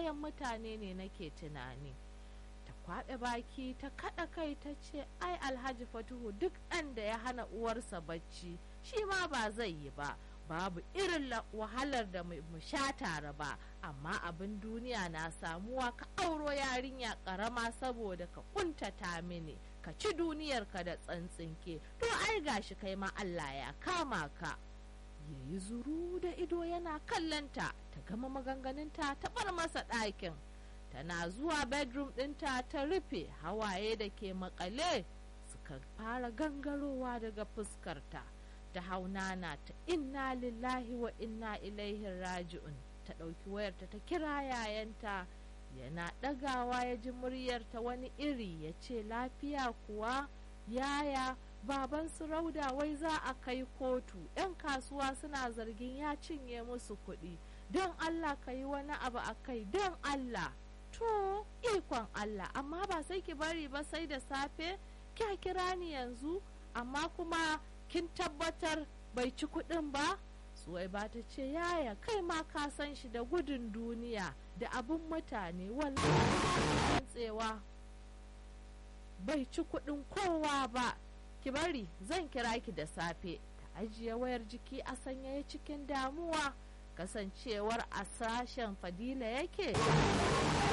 kayan mutane ne nake tunani ta kwaɓe baki ta kaɗa kai ta ce ai alhaji fatuhu duk ɗan da ya hana uwarsa bacci shi ma ba zai yi ba babu irin wahalar da mu sha tare ba amma abin duniya na samuwa ka auro yarinya karama saboda ka kuntata mini ka ci duniyarka da tsantsinke to ai gashi kai ma Allah ya kama ka yayi zuru da ido yana kallanta ta gama maganganunta ta bar masa ɗakin tana zuwa bedroom ɗinta ta rufe hawaye da ke makale suka fara gangarowa daga fuskarta ta haunana ta inna lillahi wa inna ilaihi raji'un ta ɗauki wayarta ta kira yayanta yana ɗagawa ya ji muryarta wani iri ya ce lafiya kuwa yaya baban su rauda wai za a kai kotu 'yan kasuwa suna zargin ya cinye musu kuɗi don allah ka yi wani abu a kai don allah to ikon allah amma ba sai ki bari ba sai da safe kya kira ni yanzu amma kuma kin tabbatar bai ci kuɗin ba suwai ba ta ce yaya kai ma ka san shi da gudun duniya da abin mutane wallahi tsewa bai ci kuɗin kowa ba ki bari zan kira ki da safe ta ajiye wayar jiki a sanyaye cikin damuwa kasancewar a sashen fadila yake